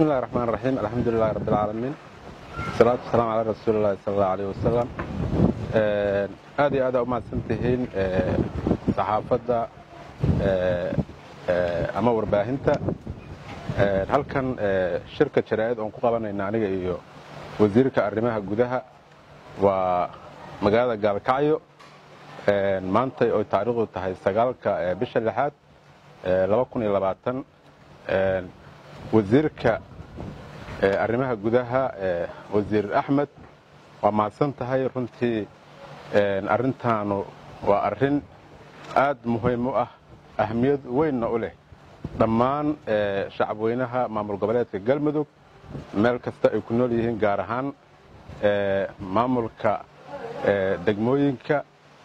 bismi illahi raxmaan raxiim alxamdulilahi rabbi alcaalamiin wasalaatu wasalaamu calaa rasuuli illahi sala allahu aleyh wasalam aad iyo aadaa u mahadsan tihiin saxaafadda ama warbaahinta halkan shirka jaraa'id oon ku qabanayna aniga iyo wasiirka arrimaha gudaha waa magaalada gaalkacyo maantay oy taariikhdu tahay sagaalka bisha lixaad wasiirka arrimaha gudaha wasiir axmed waa mahadsan tahay runtii arrintaanu waa arrin aad muhiim u ah ahmiyad weynna u leh dhammaan shacabweynaha maamul goboleedka galmudug meel kasta ay ku nool yihiin gaar ahaan maamulka degmooyinka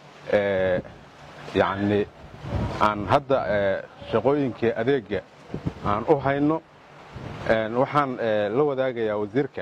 yacni aan hadda shaqooyinkii adeegga aan u hayno waxaan la wadaagayaa wasiirka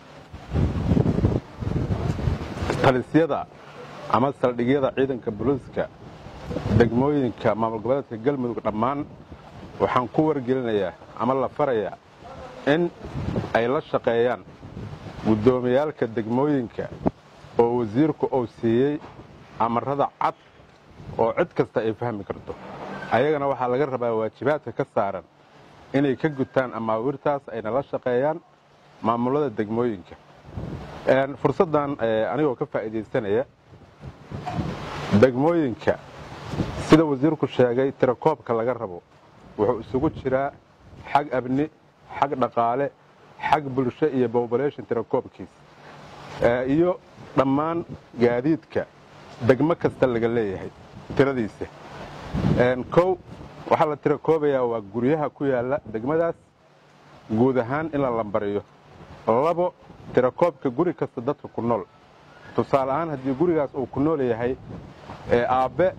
talisyada ama saldhigyada ciidanka booliiska degmooyinka maamul goboleedka galmudug dhammaan waxaan ku wargelinayaa ama la farayaa in ay la shaqeeyaan guddoomiyaalka degmooyinka oo wasiirku uu siiyey amarada cad oo cid kasta ay fahmi karto ayagana waxaa laga rabaa waajibaadka ka saaran inay ka gutaan amaawiirtaas ayna la shaqeeyaan maamulada degmooyinka fursaddan anigoo ka faa'iidaysanaya degmooyinka sida wasiirku sheegay tirakoobka laga rabo wuxuu isugu jiraa xag abni xag dhaqaale xag bulsho iyo bobolation tirakoobkiis iyo dhammaan gaadiidka degmo kasta laga leeyahay tiradiisa kow waxaa la tirakoobayaa waa guryaha ku yaalla degmadaas guud ahaan in la lambariyo labo tirakoobka guri kasta dadka ku nool tusaale ahaan haddii gurigaas uu ku nool yahay aabbe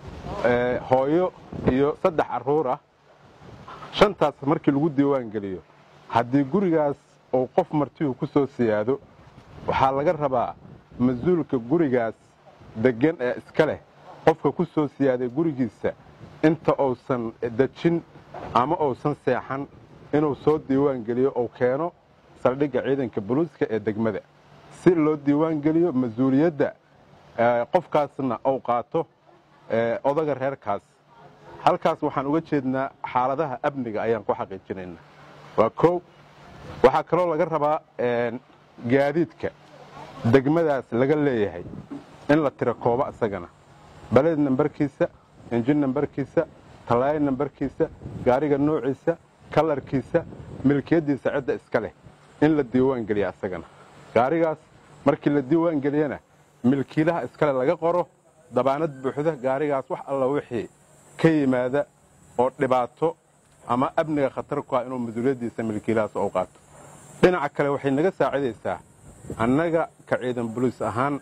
hooyo iyo saddex carruur ah shantaas markii lagu diiwaan geliyo haddii gurigaas uu qof martihu ku soo siyaado waxaa laga rabaa mas-uulka gurigaas deggan ee iska leh qofka ku soo siyaaday gurigiisa inta uusan dejin ama uusan seexan inuu soo diiwaan geliyo uu keeno saldhigga ciidanka buluuska ee degmada si loo diiwaan geliyo mas-uuliyadda qofkaasna uu qaato odaga reerkaas halkaas waxaan uga jeednaa xaaladaha amniga ayaan ku xaqiijinaynaa waa koow waxaa kaloo laga rabaa gaadiidka degmadaas laga leeyahay in la tirakoobo isagana baled nambarkiisa injin nambarkiisa talaayo nambarkiisa gaariga noociisa kalarkiisa milkiyaddiisa cidda iska leh in la diiwaan geliya isagana gaarigaas markii la diiwaan geliyana milkiilaha iskale laga qoro dabaanad buuxda gaarigaas wax alla wixii ka yimaada oo dhibaato ama amniga khatar ku ah inuu mas-uuliyaddiisa milkiilahaas u qaato dhinaca kale waxay naga saacidaysaa annaga ka ciidan boliis ahaan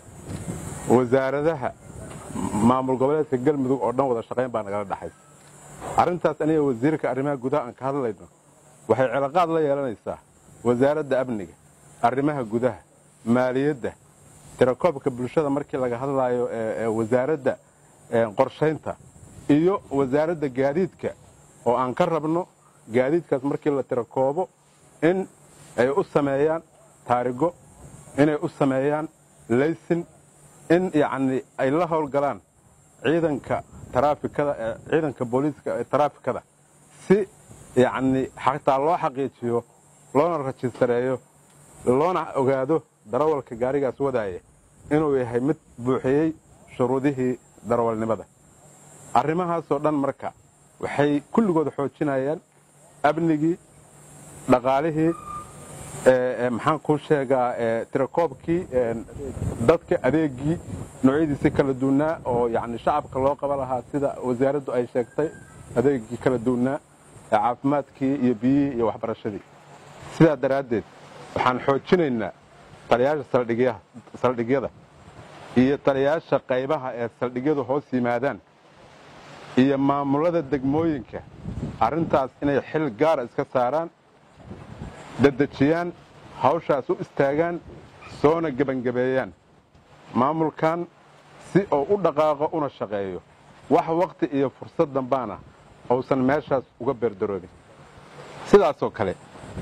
wasaaradaha maamul goboleedka galmudug oo dhan wada shaqayn baa nagala dhaxaysa arrintaas aniga wasiirka arrimaha gudaha aan ka hadlayno waxay ciloqaad la yeelanaysaa wasaaradda amniga arrimaha gudaha maaliyadda tirakoobka bulshada markii laga hadlaayo wasaaradda qorshaynta iyo wasaaradda gaadiidka oo aan ka rabno gaadiidkaas markii la tirakoobo in ay u sameeyaan taarigo inay u sameeyaan laysin in yacni ay la howlgalaan ciidanka taraafikada ciidanka booliiska ee taraafikada si yacni xataa loo xaqiijiyo loona rajistareeyo loona ogaado darawalka gaarigaas wadaaya inuu yahay mid buuxiyey shuruudihii darawalnimada arrimahaasoo dhan marka waxay kulligood xoojinayaan amnigii dhaqaalihii maxaan kuu sheegaa tirakoobkii dadka adeegii noocyadiisi kala duunnaa oo yani shacabka loo qaba lahaa sida wasaaraddu ay sheegtay adeegii kala duunnaa caafimaadkii iyo biyihii iyo waxbarashadii sidaa daraaddeed waxaan xoojinaynaa taliyaasha saldhigyada iyo taliyaasha qaybaha ee saldhigyadu hoos yimaadaan iyo maamulada degmooyinka arrintaas inay xil gaara iska saaraan dedejiyaan hawshaas u istaagaan soona gebangabeeyaan maamulkan si uu u dhaqaaqo una shaqeeyo wax wakhti iyo fursad dambaana uusan meeshaas uga beerdaroobin sidaasoo kale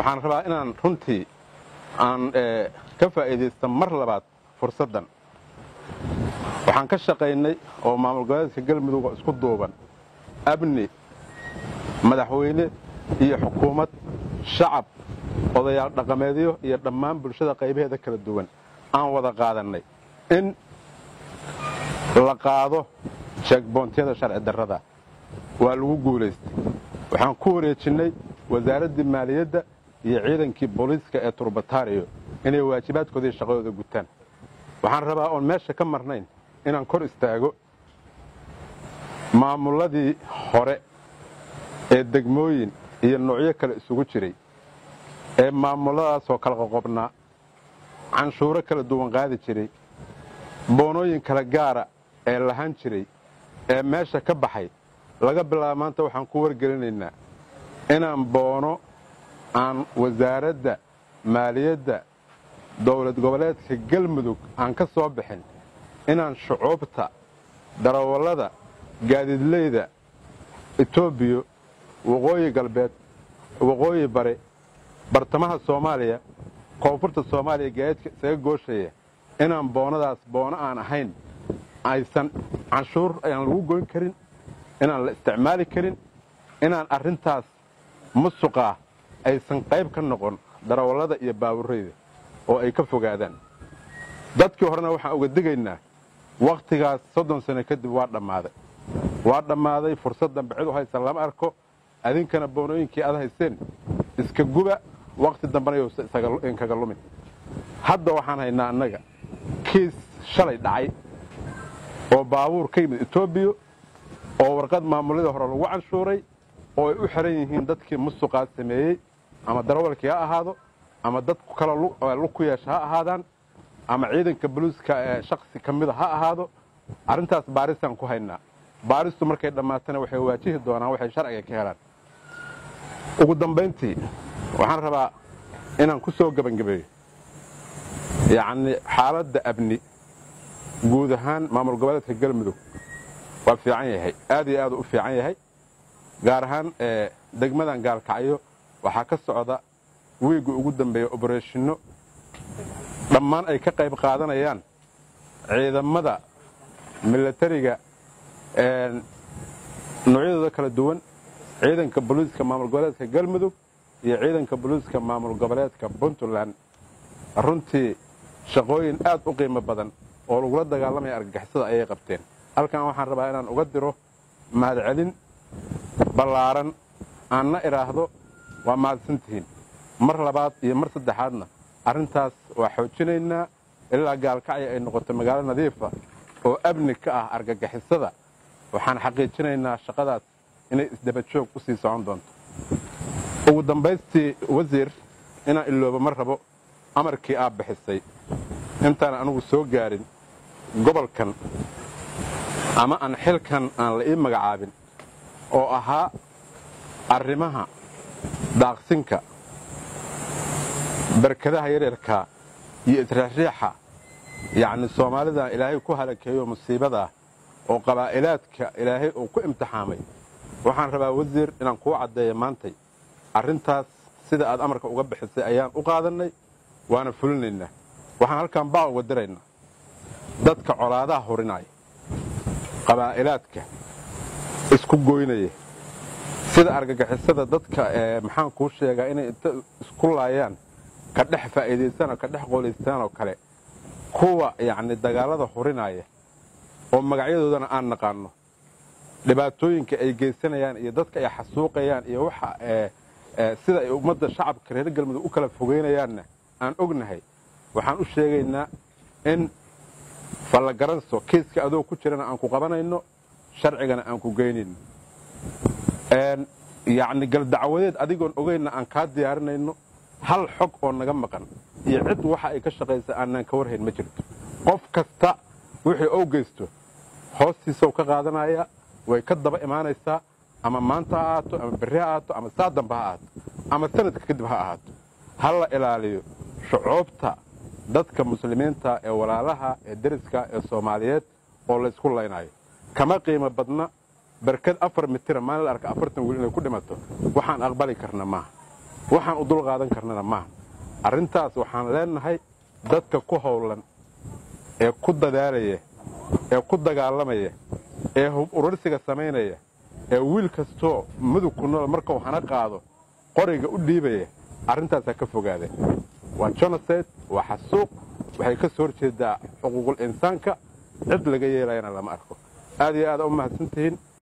waxaan rabaa inaan runtii aan ka faa'iidaysta mar labaad fursaddan waxaan ka shaqaynay oo maamul goboleedka galmudug isku duuban amni madaxweyne iyo xukuumad shacab odayaal dhaqameedyo iyo dhammaan bulshada qaybaheeda kala duwan aan wada qaadannay in la qaado jeegboontiyada sharci darrada waa lagu guulaystay waxaan ku wareejinnay wasaaraddii maaliyadda iyo ciidankii booliiska ee turbataariyo inay waajibaadkoodii shaqadooda gutaan waxaan rabaa oon meesha ka marnayn inaan kor istaago maamulladii hore ee degmooyin iyo noocyo kale isugu jiray ee maamulladaasoo kala qoqobnaa canshuuro kala duwan qaadi jiray boonooyin kala gaara ee lahan jiray ee meesha ka baxay laga bilaaba maanta waxaan ku wargelinaynaa inaan boono aan wasaaradda maaliyadda dowlad goboleedka galmudug aan ka soo bixin inaan shucuubta darawallada gaadiidleyda etoobiya waqooyi galbeed waqooyi bare bartamaha soomaaliya koonfurta soomaaliya gaadiidka isaga gooshaya inaan boonadaas boono aan ahayn aysan canshuur ayaan lagu goyn karin inaan la isticmaali karin inaan arrintaas musuqaa aysan qayb ka noqon darawallada iyo baaburrayda oo ay ka fogaadaan dadkii horena waxaan uga digaynaa wakhtigaas soddon sano kadib waa dhammaaday waa dhammaaday fursad dambe cid u haysan lama arko adinkana boonooyinkii aad hayseen iska guba wakhti dambena yousa inkaga lumin hadda waxaan haynaa annaga kiis shalay dhacay oo baabuur ka yimid etoobiya oo warqad maamulladii hore lagu canshuuray oo ay u xihan yihiin dadkii musuqaa sameeyey ama darawalkii ha ahaado ama dad kale lug ku yeesha ha ahaadaan ama ciidanka boliiska ee shaksi ka mida ha ahaado arrintaas baarisaan ku haynaa baaristu markay dhammaatana waxay waajihi doonaan waxay sharciga ka helaan ugu dambayntii waxaan rabaa inaan ku soo gebangebeeyo yacnii xaaladda abni guud ahaan maamul goboleedka galmudug waa fiican yahay aad iyo aad u fiican yahay gaar ahaan degmadan gaalkacyo waxaa ka socda wiigga ugu dambeeya obarashinno dhammaan ay ka qayb qaadanayaan ciidamada milatariga noocyadooda kala duwan ciidanka booliiska maamul goboleedka galmudug iyo ciidanka booliiska maamul goboleedka puntland runtii shaqooyin aad u qiimo badan oo lagula dagaalamaya argagixisada ayay qabteen halkan waxaan rabaa inaan uga diro mahadcelin ballaaran aanna idhaahdo waa mahadsantihiin mar labaad iyo mar saddexaadna arrintaas waa xoojinaynaa ilaa gaalkacya ay noqoto magaalo nadiifa oo amni ka ah argagixisada waxaan xaqiijinaynaa shaqadaas inay isdabajoog u sii socon doonto ugu dambaystii wasiir inaan ilooba ma rabo amarkii aad bixisay intaan anugu soo gaarin gobolkan ama aan xilkan aan la ii magacaabin oo ahaa arrimaha daaqsinka barkadaha yaryarkaa iyo israaxriixa yacni soomaalida ilaahay ku halakeeyo musiibadaa oo qabaa'ilaadka ilaahay uu ku imtixaamay waxaan rabaa wasiir inaan kuu caddeeya maantay arrintaas sida aad amarka uga bixisay ayaan u qaadannay waana fulinaynaa waxaan halkan baa uga diraynaa dadka colaadaha hurinaya qabaa'ilaadka isku goynaya sida argagixisada dadka maxaan kuu sheegaa inay inta isku laayaan ka dhex faa'iidaystaan oo ka dhex qoolaystaan oo kale kuwa yacni dagaallada hurinaya oo magacyadoodana aan naqaanno dhibaatooyinka ay geysanayaan iyo dadka ay xasuuqayaan iyo waxa sida ay ummadda shacabka reer galmudug u kala fogeynayaanna aan ognahay waxaan u sheegaynaa in fallagaranso kiiska adoo ku jirana aan ku qabanayno sharcigana aan ku geynayno yacni galdacwadeed adigoon ogeynna aan kaa diyaarinayno hal xog oo naga maqan iyo cid waxa ay ka shaqaysa aanaan ka warhayn ma jirto qof kasta wixii ou geysto hoostiisau ka qaadanaya way ka daba imaanaysaa ama maanta ha ahaato ama berri ha ahaato ama saa damba ha ahaato ama sanadka kadib ha ahaato ha la ilaaliyo shucuubta dadka muslimiinta ee walaalaha ee deriska ee soomaaliyeed oo laysku laynayo kama qiimo badna barkad afar mitira maalin la arka afartan wiil inay ku dhimato waxaan aqbali karna maaha waxaan u dul qaadan karnana maaha arrintaas waxaan leenahay dadka ku howlan ee ku dadaalaya ee ku dagaalamaya ee hub urarsiga samaynaya ee wiil kastoo mudug ku nool markuu hana qaado qoriga u dhiibaya arrintaasaa ka fogaadeen waa jonasayd waa xasuuq waxay ka soo horjeedaa xuquuqul insaanka cid laga yeelayana lama arko aad iyo aada u mahadsantihiin